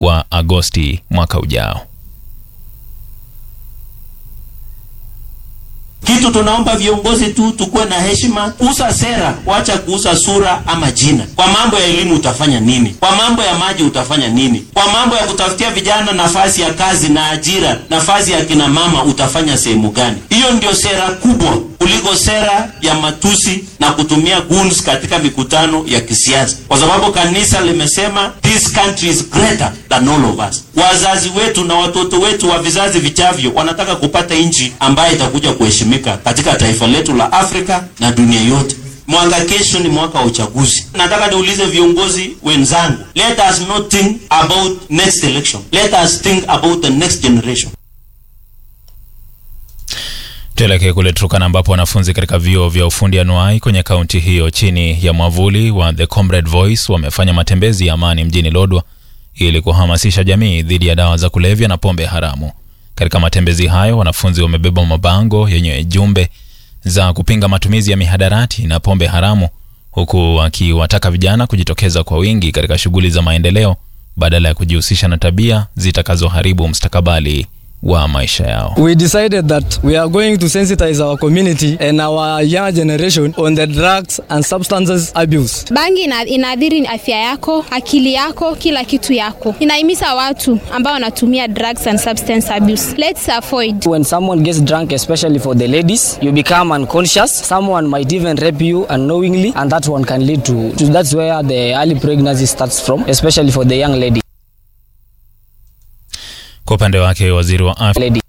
wa Agosti mwaka ujao. Kitu tunaomba viongozi tu tukuwe na heshima, usa sera, wacha kuuza sura ama jina. Kwa mambo ya elimu utafanya nini? Kwa mambo ya maji utafanya nini? Kwa mambo ya kutafutia vijana nafasi ya kazi na ajira, nafasi ya kina mama utafanya sehemu gani? Hiyo ndio sera kubwa kuliko sera ya matusi na kutumia goons katika mikutano ya kisiasa, kwa sababu kanisa limesema this country is greater than all of us. Wazazi wetu na watoto wetu wa vizazi vichavyo wanataka kupata nchi ambayo itakuja kuheshimika katika taifa letu la Afrika na dunia yote. Mwaka kesho ni mwaka wa uchaguzi. Nataka niulize viongozi wenzangu, let us not think about next election, let us think about the next generation. Tuelekee kule Turkana ambapo wanafunzi katika vyuo vya ufundi anuai kwenye kaunti hiyo chini ya mwavuli wa The Comrade Voice wamefanya matembezi ya amani mjini Lodwa ili kuhamasisha jamii dhidi ya dawa za kulevya na pombe haramu. Katika matembezi hayo, wanafunzi wamebeba mabango yenye jumbe za kupinga matumizi ya mihadarati na pombe haramu, huku wakiwataka vijana kujitokeza kwa wingi katika shughuli za maendeleo badala ya kujihusisha na tabia zitakazoharibu mustakabali wa maisha yao. We decided that we are going to sensitize our community and our young generation on the drugs and substances abuse. Bangi ina, inaadhiri afya yako, akili yako, kila kitu yako. Inahimiza watu ambao wanatumia drugs and substance abuse. Let's avoid. When someone gets drunk, especially for the ladies, you become unconscious. Someone might even rape you unknowingly, and that one can lead to, to that's where the early pregnancy starts from, especially for the young lady. Kwa upande wake waziri wa afya lady.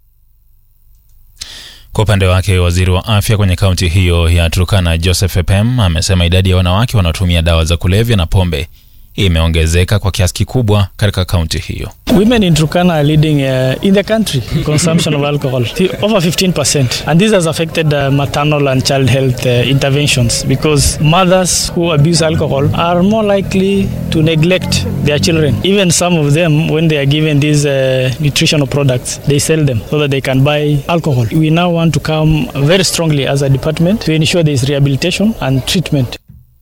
Kwa upande wake waziri wa afya kwenye kaunti hiyo ya Turkana Joseph Epem amesema idadi ya wanawake wanaotumia dawa za kulevya na pombe imeongezeka kwa kiasi kikubwa katika kaunti hiyo. Women in Turkana are leading uh, in the country consumption of alcohol over 15% and this has affected uh, maternal and child health uh, interventions because mothers who abuse alcohol are more likely to neglect their children. Even some of them when they are given these uh, nutritional products they sell them so that they can buy alcohol. We now want to come very strongly as a department to ensure there is rehabilitation and treatment.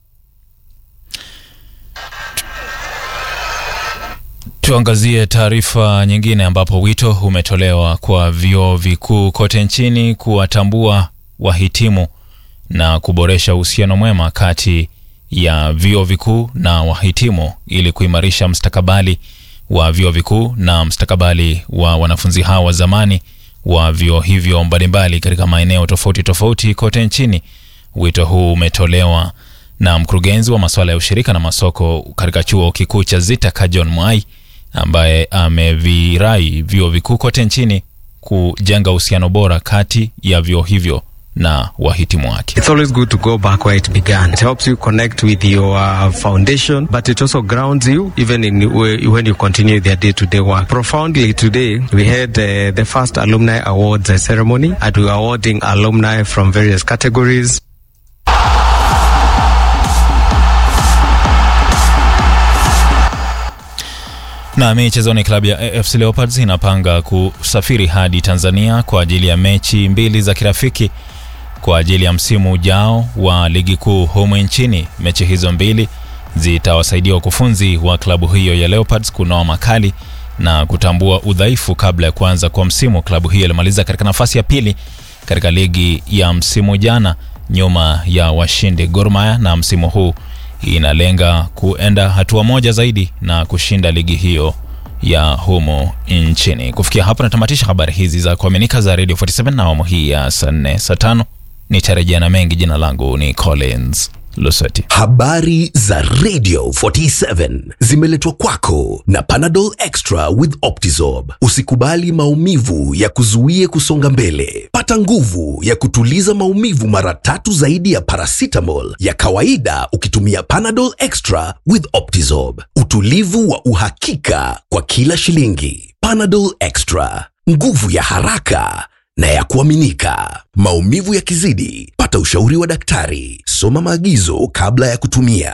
Tuangazie taarifa nyingine ambapo wito umetolewa kwa vyuo vikuu kote nchini kuwatambua wahitimu na kuboresha uhusiano mwema kati ya vyuo vikuu na wahitimu ili kuimarisha mstakabali wa vyuo vikuu na mstakabali wa wanafunzi hao wa zamani wa vyuo hivyo mbalimbali katika maeneo tofauti tofauti kote nchini. Wito huu umetolewa na mkurugenzi wa masuala ya ushirika na masoko katika chuo kikuu cha Zitaka John Mwai ambaye amevirai vyuo vikuu kote nchini kujenga uhusiano bora kati ya vyuo hivyo na wahitimu wake. It's always good to go back where it began. It helps you connect with your uh, foundation, but it also grounds you even in when you continue their day-to-day work. Profoundly today, we had uh, the first alumni awards uh, ceremony, and we were awarding alumni from various categories. Na michezoni, klabu ya AFC Leopards inapanga kusafiri hadi Tanzania kwa ajili ya mechi mbili za kirafiki kwa ajili ya msimu ujao wa ligi kuu humu nchini. Mechi hizo mbili zitawasaidia wakufunzi wa klabu hiyo ya Leopards kunoa makali na kutambua udhaifu kabla ya kuanza kwa msimu. Klabu hiyo ilimaliza katika nafasi ya pili katika ligi ya msimu jana nyuma ya washindi Gor Mahia, na msimu huu inalenga kuenda hatua moja zaidi na kushinda ligi hiyo ya humo nchini. Kufikia hapo natamatisha habari hizi za kuaminika za Radio 47 na awamu hii ya saa nne saa tano nitarejea na mengi. Jina langu ni Collins Luseti. Habari za Radio 47 zimeletwa kwako na Panadol Extra with Optizorb. Usikubali maumivu ya kuzuie kusonga mbele. Pata nguvu ya kutuliza maumivu mara tatu zaidi ya paracetamol ya kawaida ukitumia Panadol Extra with Optizorb. Utulivu wa uhakika kwa kila shilingi. Panadol Extra, nguvu ya haraka na ya kuaminika. Maumivu yakizidi, pata ushauri wa daktari. Soma maagizo kabla ya kutumia.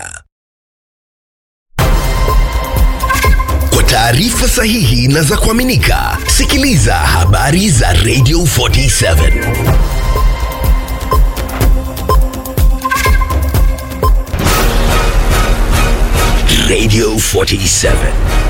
Kwa taarifa sahihi na za kuaminika, sikiliza habari za Radio 47. Radio 47.